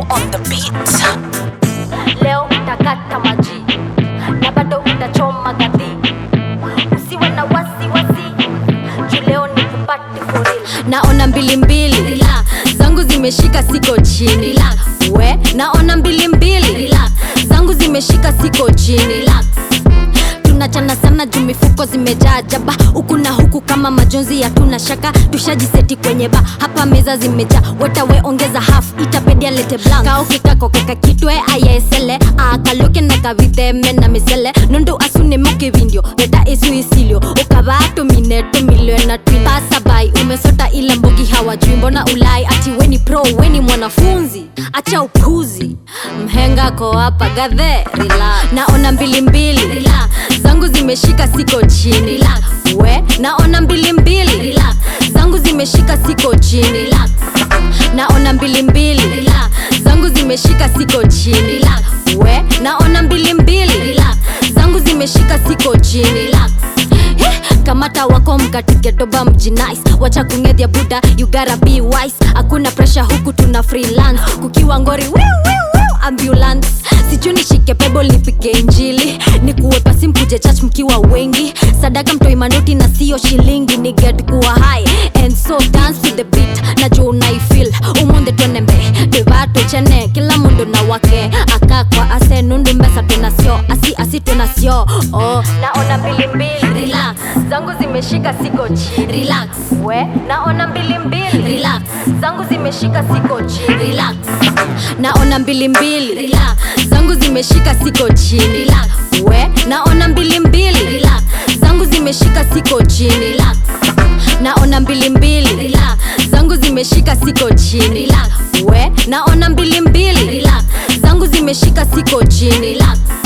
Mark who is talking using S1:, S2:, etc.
S1: on the beat.
S2: leo utakata maji na bado utachoma gadi usiwe na wasiwasi juu leo ni kupati for real
S3: naona mbilimbili Relax. zangu zimeshika siko chini Relax. we naona mbilimbili Relax. zangu zimeshika siko chini Relax. tunachana sana juu mifuko zimejaa jaba huku na huku kama majonzi ya tuna shaka tushajiseti kwenye ba hapa meza zimejaa wetawe ongeza half itapedia lete blank kaukikakokeka kitwe ayaesele akaloke na kavitheme na misele nundu asune mukivindio weta isu isilio ukavato mineto milio na twin pasabai umesota ile mbogi hawajui mbona ulai ati weni pro weni mwanafunzi acha upuzi mhenga ko hapa gadhe relax. naona mbilimbili Relax. zangu zimeshika siko chini Relax. we naona mbilimbili Relax. zangu zimeshika siko chini Relax. naona mbilimbili Relax. zangu zimeshika siko chini Relax. we naona mbilimbili Relax. zangu zimeshika siko chini Relax. Eh, kamata wako mkatiketoba mjinais wacha kungedhya buda you gotta be wise hakuna presha huku tuna freelance kukiwa ngori wiu, wiu, wiu, ambulance sichuni shike pebble nipike injili nikuwe pasi mkuje church mkiwa wengi sadaka mtoi manoti na sio shilingi ni get kuwa high and so dance to the beat najua unaifil umunde twenembe devato chene kila mundu na wake akakwa ase nundu mbesa tunasio asi asi tunasio oh. naona mbilimbili Relax. zangu zimeshika siko chini Relax. we naona mbilimbili Relax. zangu zimeshika siko chini Relax. naona mbilimbili Relax. zangu zimeshika siko chini Relax. we naona mbilimbili Relax. zangu zimeshika siko chini Relax. naona mbilimbili Relax. zangu zimeshika siko chini Relax. we naona mbilimbili Relax. zangu zimeshika siko chini Relax.